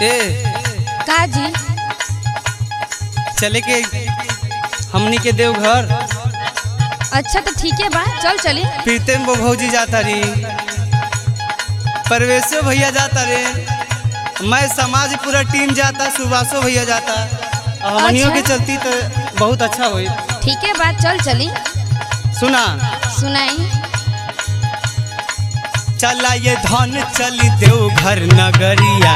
ए का जी चले के हमनी के देवघर अच्छा तो ठीक है बा चल चली प्रीतम वो भौजी जाता री परवेशो भैया जाता रे मैं समाज पूरा टीम जाता सुभाषो भैया जाता और हमनियों के अच्छा। चलती तो बहुत अच्छा हुई ठीक है बा चल चली सुना सुनाई चला ये धन चली देवघर नगरिया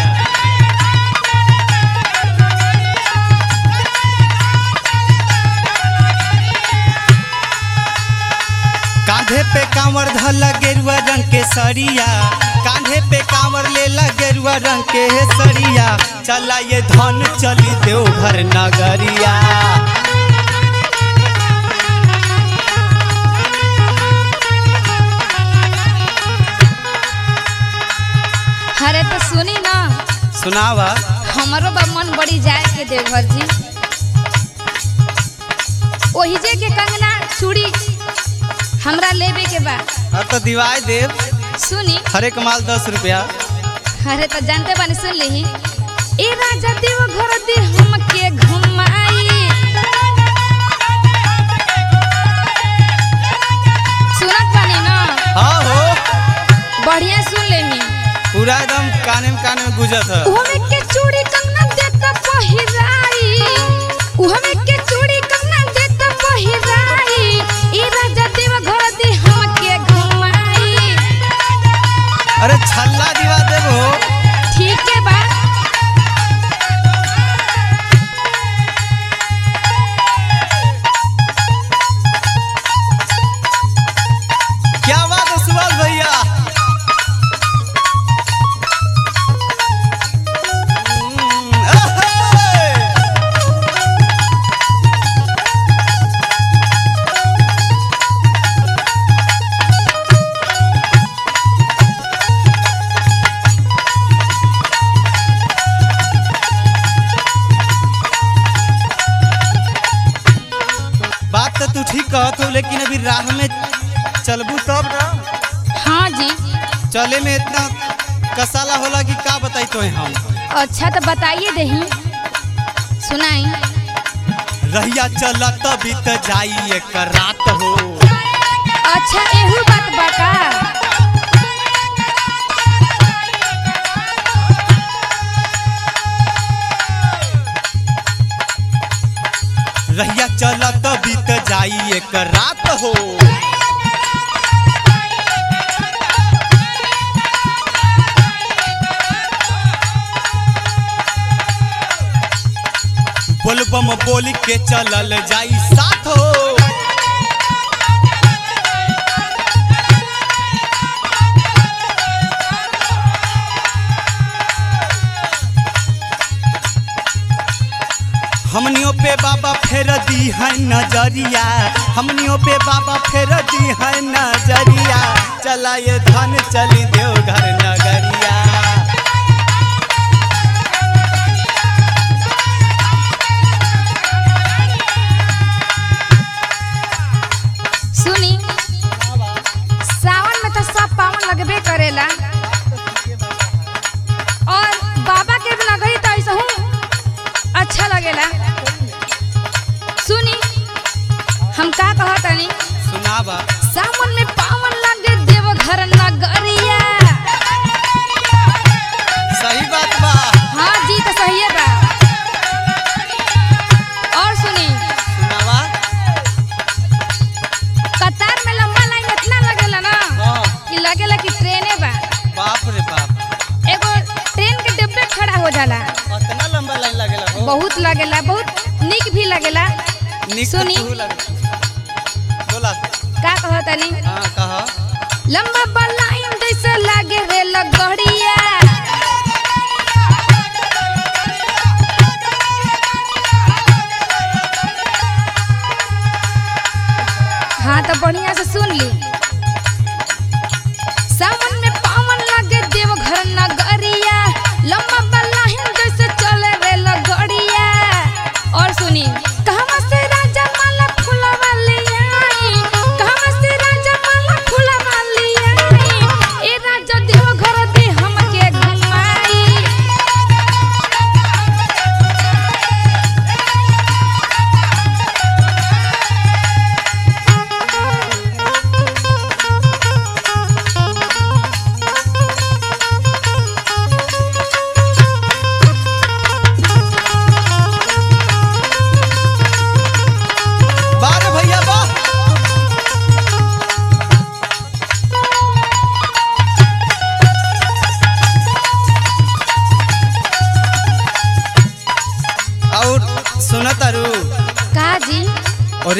कांधे पे कांवर धला गेरुआ रंग के सरिया कांधे पे कांवर लेला गेरुआ रंग के सरिया चला ये धन चली देवघर नगरिया अरे तो सुनी ना सुनावा हमारो बा मन बड़ी जाए के देवघर जी ओही जे के कंगना चूड़ी हमरा लेबे के बा अब तो दिवाई देव सुनी हरे कमाल दस रुपया अरे तो जानते बानी सुन ली ए राजा देव घर दे हमके घुमाई सुनत बानी ना हाँ हो बढ़िया सुन लेही पूरा एकदम काने में काने में गुजत है उहमे के चूड़ी कंगना देता पहिराई उहमे के चूड़ी कंगना देता पहिराई ए राजा देव घर दे हमके घुमाई अरे छल्ला दिवा देबो ठीक है बा क्या बात है सुभाष भैया हम्म, अहे! बात तो तू ठीक कहत हो लेकिन अभी राह में चलबू तब ना हाँ जी चले में इतना कसाला होला कि का बताई तो हम अच्छा तो बताइए दही सुनाई रहिया चला तभी तो जाई एक रात हो अच्छा एहू बात बता रहिया चला तभी तो जाई एक रात हो बोलबम बोल के चलल जाई साथ हो हमनियों पे बाबा फेर दी है नजरिया हमनियों पे बाबा फेर दी है नजरिया चला ये धन चली देवघर नगरिया सुनी सावन में तो सब पावन लगबे करेला और बाबा के भी नगरी तो ऐसा हूँ अच्छा लगेला सुनी हम का कहतनी सुनावा सावन में पावन लगे देवघर नगरिया सही बात बा हाँ जी तो सही है बा और सुनी सुनावा कतार में लंबा लाइन इतना लगेला ना हाँ कि लगेला कि ट्रेने बा बाप रे बाप एगो ट्रेन के डिब्बे खड़ा हो जाला कितना लंबा लाइन लगेला हो बहुत लगेला बहुत निक भी लगेला निक सुनी। तो तू लगे बोला का कहतनी हाँ कहा लंबा बा लाइन जैसे लागे रे लगड़िया हाँ तो बढ़िया से सुन ली सावन में पावन लगे देवघर नगरिया लंबा बा लाइन जैसे चले रे लगड़िया और सुनी कहवा से राजा माला फूलवा ले आई कहवा से राजा माला फूलवा ले आई ए राजा देवघर दे हमके घुमाई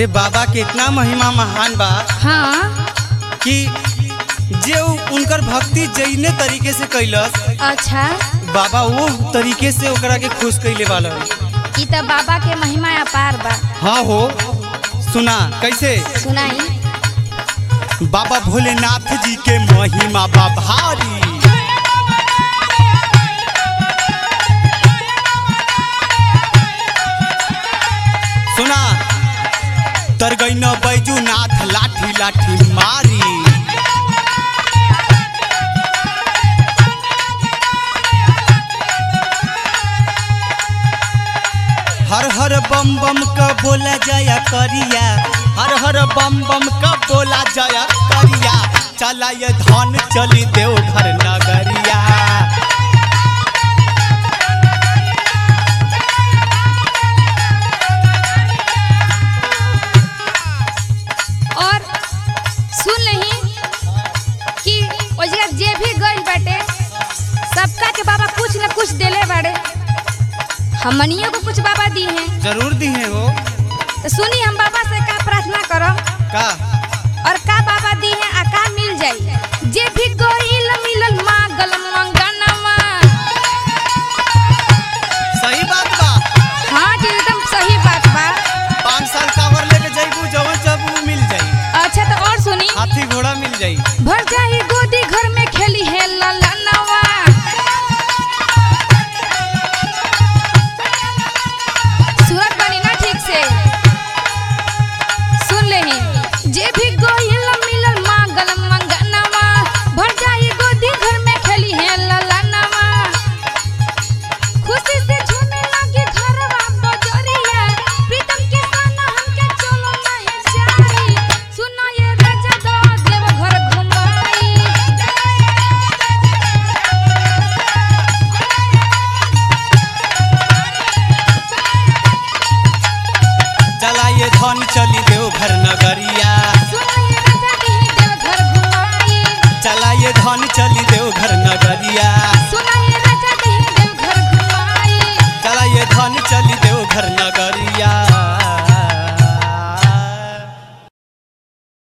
अरे बाबा के इतना महिमा महान बा हाँ कि जे उ- उनकर भक्ति जैने तरीके से कैलस अच्छा बाबा वो तरीके से ओकरा के खुश कैले वाला ई त बाबा के महिमा अपार बा हाँ हो सुना कैसे सुनाई बाबा भोलेनाथ जी के महिमा बा भारी सुना तरगैन बैजूनाथ लाठी लाठी मारी हर हर बम बम का बोला जाया करिया हर हर बम बम का बोला जाया करिया चला ये धन चली देव घर नगरिया और सुन लही कि ओजगा जे भी गइल बाटे सबका के बाबा कुछ न कुछ देले बाड़े हमनियो को कुछ बाबा दी हैं जरूर दी है वो तो सुनी हम बाबा से का प्रार्थना करब का और का बाबा दी हैं आ का मिल जाई जे भी गइल मिलल मांगल मंगनमा सही बात बा हाँ जी एकदम सही बात बा पाँच साल कावर लेके जाइबू जवन जब मिल जाई अच्छा तो और सुनी हाथी घोड़ा मिल जाई भर जाई